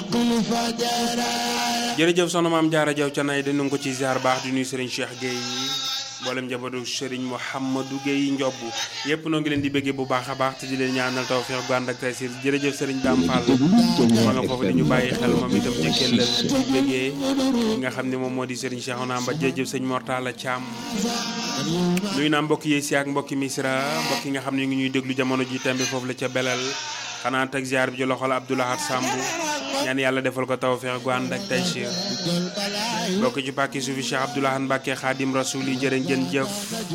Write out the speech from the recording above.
jërëjëf soxna maam jaara jaw ca nay dañu ko ci ziar baax di nuyu Serigne Cheikh Gueye mboolem njabootu Serigne Mouhamadou Gueye Ndiob yëpp noo ngi leen di bëggee bu baax a baax te di leen ñaanal tawfeex gu ànd ak taysir jërëjëf Serigne Dame Fall ma nga foofu di ñu bàyyi xel moom itam ca kellal di bëggee ki nga xam ne moom moo di Serigne Cheikhouna Mba jërëjëf sëñ Mortala Thiam nuyu naa mbokki yéesi ak mbokki Misra mbokk yi nga xam ne ngi ñuy déglu jamono ji tembe foofu la ca belal xanaa teg ziar bi ci loxol Abdoulahat Samb ñaan yàlla defal ko tawfeex gu ànd ak taysir bokk ci pàkki suufi Cheikh Abdoulahan Mbacke Xaadim Rasul yi jërë ngeen jëf